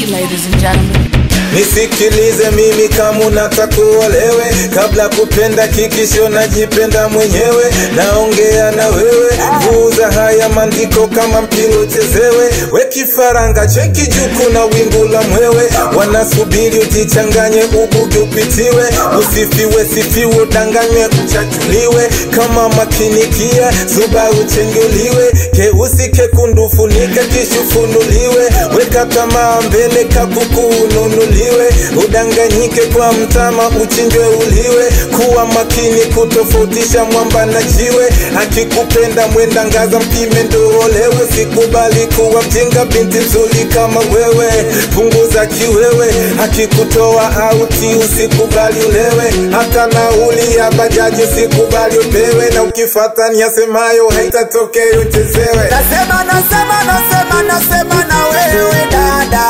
beat, ladies and gentlemen. Nisikilize mimi kama unataka uolewe, kabla kupenda kikisho najipenda mwenyewe. Naongea na wewe, vuza haya maandiko kama mpira uchezewe. We kifaranga cheki juku na wingu la mwewe, wanasubiri ujichanganye, ubugi upitiwe, usifiwe sifiwe, udanganywe uchachuliwe, kama makinikia zuba uchenguliwe, keusi kekundu funika kishufunuliwe, weka tamaa mbele kakuku ununuliwe, udanganyike kwa mtama uchinjwe uliwe, kuwa makini kutofautisha mwamba na jiwe, akikupenda mwenda ngaza mpime ndo olewe, sikubali kuwa mjinga binti nzuri kama wewe, punguza kiwewe, akikutoa auti usikubali ulewe, hata nauli ya bajaji usikubali upewe, na ukifata niyasemayo haitatokea uchezewe. Nasema, nasema, nasema, nasema na wewe dada,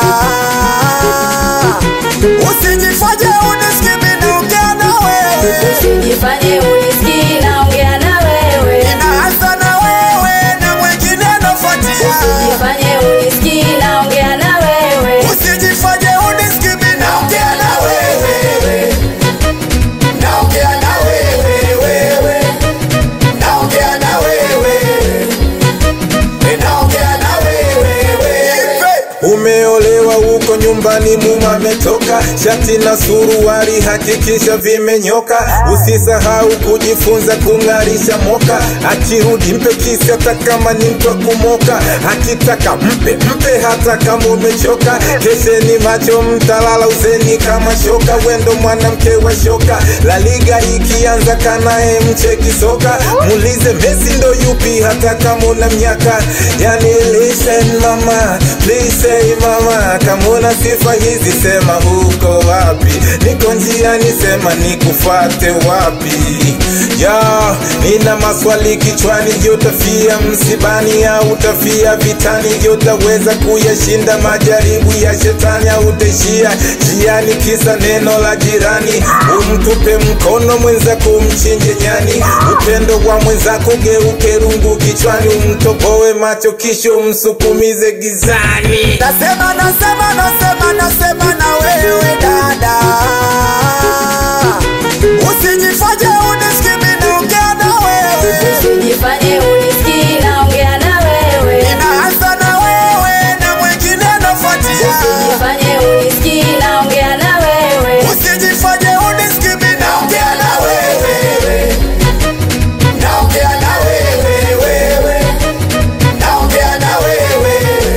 usijifanye unisikimi naongea na wewe, Usijifanye unisikii naongea na wewe. inaanza na wewe na mwingine anafuatia. Usijifanye unisikii naongea na wewe. Usijifanye unisikimi naongea na wewe, naongea na wewe, wewe, naongea na wewe, naongea na wewe, wewe. Umeolewa huko nyumbani, muma ametoka, shati na suruari hakikisha vimenyoka. Usisahau kujifunza kung'arisha moka, akirudi mpe kisi hata kama ni mtu wa kumoka, akitaka mpe mpe hata kama umechoka. Kesheni macho, mtalala uzeni kama shoka, wendo mwanamke wa shoka. La Liga ikianza kanae mcheki soka, muulize Messi ndo yupi hata kama una miaka. Yani listen mama, please say mama, kama una sifa hizi sema uko wapi? Niko njiani, sema nikufate wapi? Ya, nina maswali kichwani, je, utafia msibani au utafia vitani? Je, utaweza kuyashinda majaribu ya shetani au utaishia njiani kisa neno la jirani? Umtupe mkono mwenzako, umchinje nyani. Upendo wa mwenzako geuke rungu kichwani, umtoboe macho kisha umsukumize gizani. Nasema, nasema, nasema, nasema na wewe dada, usijifanye unisikimi naongea na wewe, Usijifanye unisikii naongea na wewe. inaanza na wewe na mwingine anafuatia. Usijifanye unisikii naongea na wewe. Usijifanye unisikimi naongea na wewe, naongea na wewe, wewe, naongea na wewe,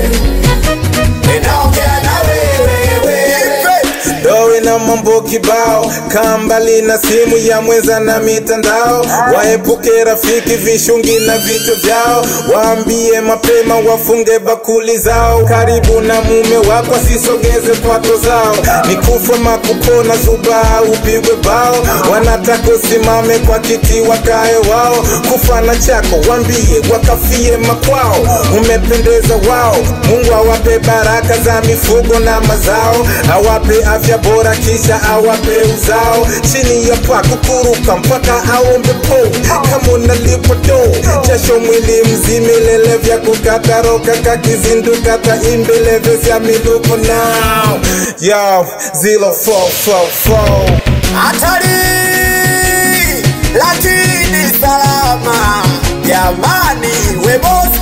naongea na wewe, wewe. Dowe na mambo kibao, kaa mbali na simu ya mwenza na mitandao. Waepuke rafiki vishungi na vitu vyao, waambie mapema wafunge bakuli zao. Karibu na mume wako asisogeze kwato zao, ni kufa makupona zuba au upigwe bao. Wanataka usimame kwa kiti wakae wao, kufa na chako wambie wakafie makwao. Umependeza wao, Mungu awape baraka za mifugo na mazao, awape afya bora kisha awape uzao. Chini ya paa kukuruka mpaka aombe po, kama unalipo do jasho mwili mzima, ilele vya kukata roka kakizinduka taimbeleve vya miluko now yo 0444 hatari lakini salama jamani webosi